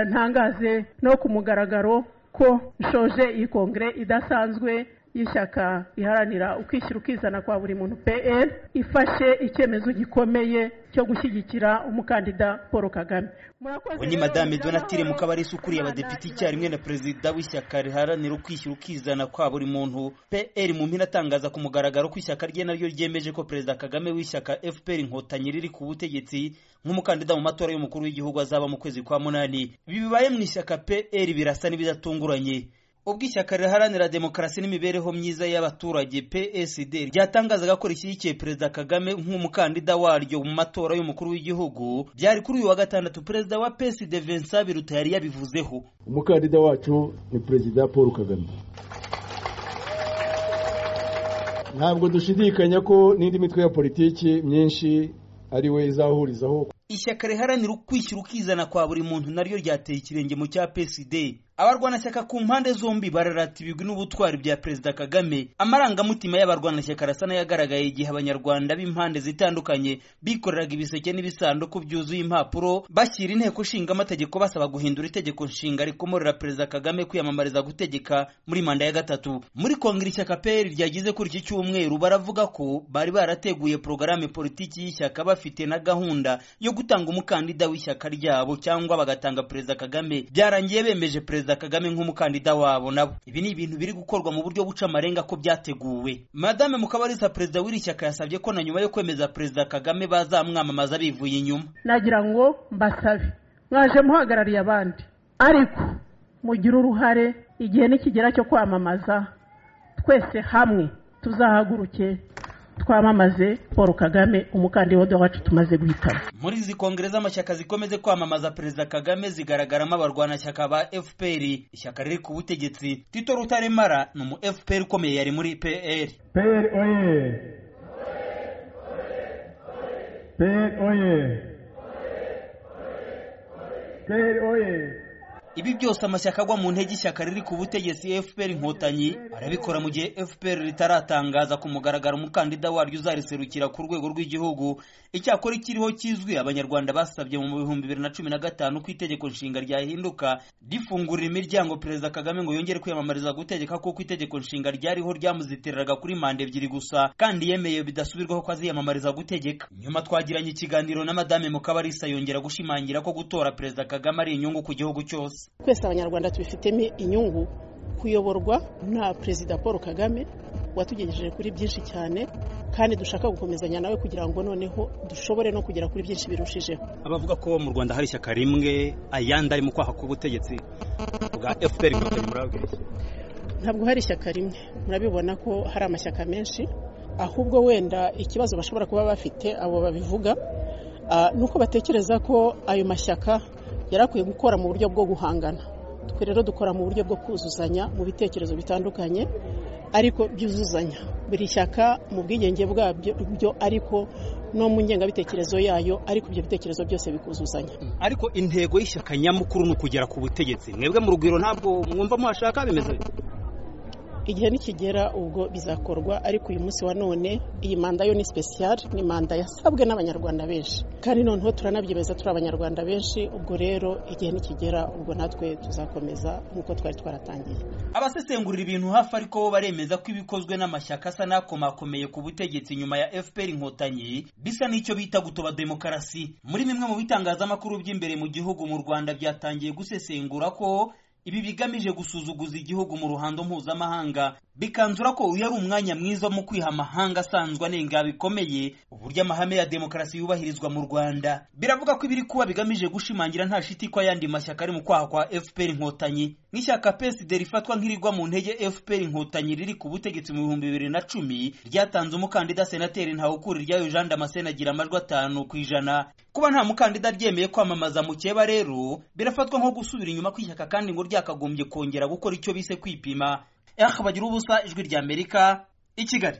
ntangaze no ku mugaragaro ko ishoje iyi kongere idasanzwe y'ishyaka iharanira ukwishyira ukizana kwa buri muntu pr ifashe icyemezo gikomeye cyo gushyigikira umukandida paul kagame oni madame donatire mukabarisa ukuriye abadepite icyarimwe na perezida w'ishyaka riharanira ukwishyira ukizana kwa buri muntu pr mu mpine atangaza ku mugaragaro ko ishyaka rye naryo ryemeje ko perezida kagame w'ishyaka fpr inkotanyi riri ku butegetsi nk'umukandida mu matora y'umukuru w'igihugu azaba mu kwezi kwa munani bibaye mu ishyaka pr birasa n'ibidatunguranye ubwo ishyaka riharanira demokarasi n'imibereho myiza y'abaturage psd ryatangazaga ko rishyigikiye perezida kagame nk'umukandida waryo mu matora y'umukuru w'igihugu byari kuri uyu wa gatandatu perezida wa psd vincent biruta yari yabivuzeho umukandida wacu ni perezida paul kagame ntabwo dushidikanya ko n'indi mitwe ya politiki myinshi ari we izahurizaho ishyaka riharanira ukwishyira ukizana kwa buri muntu naryo ryateye ikirenge mu cya psd abarwanashyaka ku mpande zombi bararata ibigwi n'ubutwari bya perezida kagame amarangamutima y'abarwanashyaka arasa n'ayagaragaye igihe abanyarwanda b'impande zitandukanye bikoreraga ibiseke n'ibisanduku byuzuye impapuro bashyira inteko nshinga amategeko basaba guhindura itegeko nshinga rikomorera perezida kagame kwiyamamariza gutegeka muri manda ya gatatu muri kongere ishyaka pr ryagize kuri iki cyumweru baravuga ko bari barateguye porogaramu politiki y'ishyaka bafite na gahunda yo gutanga umukandida w'ishyaka ryabo cyangwa bagatanga perezida kagame byarangiye bemeje perezida perezida kagame nk'umukandida wabo nabo ibi ni ibintu biri gukorwa mu buryo buca amarenga ko byateguwe madame mukabarisa perezida w'iri shyaka yasabye ko na nyuma yo kwemeza perezida kagame bazamwamamaza bivuye inyuma nagira ngo mbasabe mwaje muhagarariye abandi ariko mugire uruhare igihe nikigera cyo kwamamaza twese hamwe tuzahaguruke twamamaze paul kagame umukandida wacu tumaze guhitamo muri izi kongere z'amashyaka zikomeze kwamamaza perezida kagame zigaragaramo abarwanashyaka ba fpr ishyaka riri ku butegetsi tito rutaremara ni umu fpr ukomeye yari muri pr pr oye pr oye pr oye ibi byose amashyaka agwa mu ntege ishyaka riri ku butegetsi fpr inkotanyi arabikora mu gihe fpr ritaratangaza ku mugaragaro umukandida waryo uzariserukira ku rwego rw'igihugu icyakora ikiriho kizwi abanyarwanda basabye mu bihumbi bibiri na cumi na gatanu ko itegeko nshinga ryahinduka rifungurira imiryango perezida kagame ngo yongere kwiyamamariza gutegeka kuko itegeko nshinga ryariho ryamuzitiriraga kuri manda ebyiri gusa kandi yemeye bidasubirwaho ko aziyamamariza gutegeka nyuma twagiranye ikiganiro na madame mukabarisa yongera gushimangira ko gutora perezida kagame ari inyungu ku gihugu cyose twese abanyarwanda tubifitemo inyungu kuyoborwa na perezida paul kagame watugejeje kuri byinshi cyane kandi dushaka gukomezanya nawe kugira ngo noneho dushobore no kugera kuri byinshi birushijeho abavuga ko mu rwanda hari ishyaka rimwe ayandi ari mu kwaha k'ubutegetsi bwa fpr inkotanyi murababwira ntabwo hari ishyaka rimwe murabibona ko hari amashyaka menshi ahubwo wenda ikibazo bashobora kuba bafite abo babivuga ni uko batekereza ko ayo mashyaka yari akwiye gukora mu buryo bwo guhangana twe rero dukora mu buryo bwo kuzuzanya mu bitekerezo bitandukanye ariko byuzuzanya buri shyaka mu bwigenge bwabyo ariko no mu ngengabitekerezo yayo ariko ibyo bitekerezo byose bikuzuzanya ariko intego y'ishyaka nyamukuru ni ukugera ku butegetsi mwebwe mu rugwiro ntabwo mwumva muhashaka bimeze igihe nikigera ubwo bizakorwa ariko uyu munsi wa none iyi manda yo ni sipesiyare ni manda yasabwe n'abanyarwanda benshi kandi noneho turanabyemeza turi abanyarwanda benshi ubwo rero igihe nikigera ubwo natwe tuzakomeza nk'uko twari twaratangiye abasesengurira ibintu hafi ariko bo baremeza ko ibikozwe n'amashyaka asa n'akomakomeye ku butegetsi nyuma ya fpr inkotanyi bisa n'icyo bita gutoba demokarasi muri bimwe mu bitangazamakuru by'imbere mu gihugu mu rwanda byatangiye gusesengura ko ibi bigamije gusuzuguza igihugu mu ruhando mpuzamahanga bikanzura ko uyu ari umwanya mwiza mu kwiha amahanga asanzwe anenga bikomeye uburyo amahame ya demokarasi yubahirizwa mu rwanda biravuga ko ibiri kuba bigamije gushimangira nta shiti ko ayandi mashyaka ari mu kwaha kwa fpr inkotanyi nk'ishyaka psd rifatwa nk'irigwa mu ntege fpr inkotanyi riri ku butegetsi mu bihumbi bibiri na cumi ryatanze umukandida senateri ntawukuri ryayo jean damascene agira amajwi atanu ku ijana kuba nta mukandida ryemeye kwamamaza mukeba rero birafatwa nko gusubira inyuma kw'ishyaka kandi ngo ryakagombye kongera gukora icyo bise kwipima bagira ubusa ijwi ry'amerika i kigali